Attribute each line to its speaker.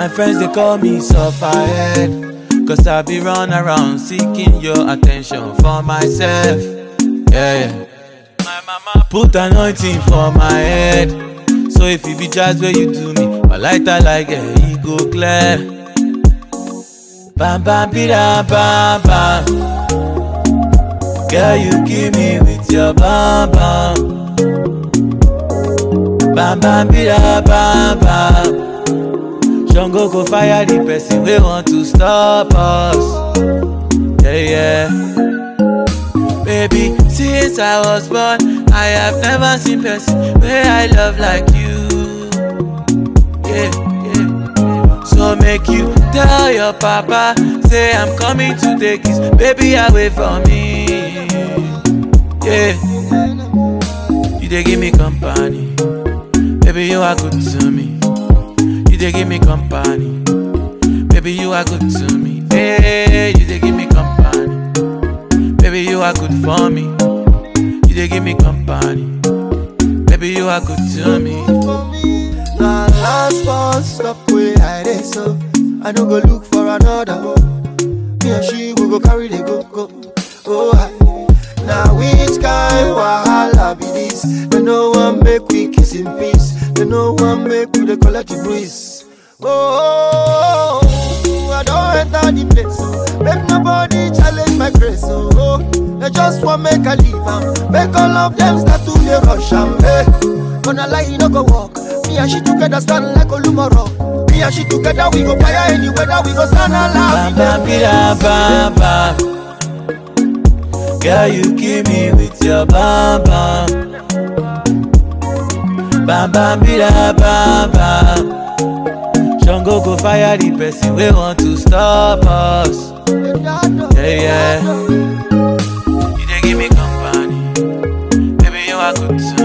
Speaker 1: My friends they call me sufferhead. Cause I be run around seeking your attention for myself. Yeah, yeah. My mama put anointing for my head. So if it be just where you do me, my lighter like a e go clear. Bam bam bida bam bam. Girl, you kill me with your bam bam. Bam bam bida bam bam. Shango go fire the person we want to stop us. Yeah, yeah. Baby, since I was born, I have never seen person where I love like you. Yeah, yeah. So make you tell your papa, say I'm coming to take his baby away from me. Yeah. You they give me company, baby you are good to me. You they give me company, baby you are good to me. Hey, you they give me company, baby you are good for me. You they give me company, baby you are good to me.
Speaker 2: Now last bus stop where I dey so I no go look for another one. Me and she will go carry the go go. Oh, I, now which kind wahala be this? They no one make we kiss in peace. They no one make we dey collect the breeze. Oh, I don't enter the place. Oh. Make nobody challenge my grace. Oh, oh. they just want make I leave am. Make all of them start to dey rush am. Hey, gonna lie, you no go walk. Me and she together stand like Olumoro. Me and she together we go fire any weather. We go stand
Speaker 1: Bam
Speaker 2: alive.
Speaker 1: bam bida bam bam. Girl, you kill me with your bam bam. Bam bam bida bam bam. Shango go fire the person we want to stop us. Yeah, yeah. You they give me company, baby you are good to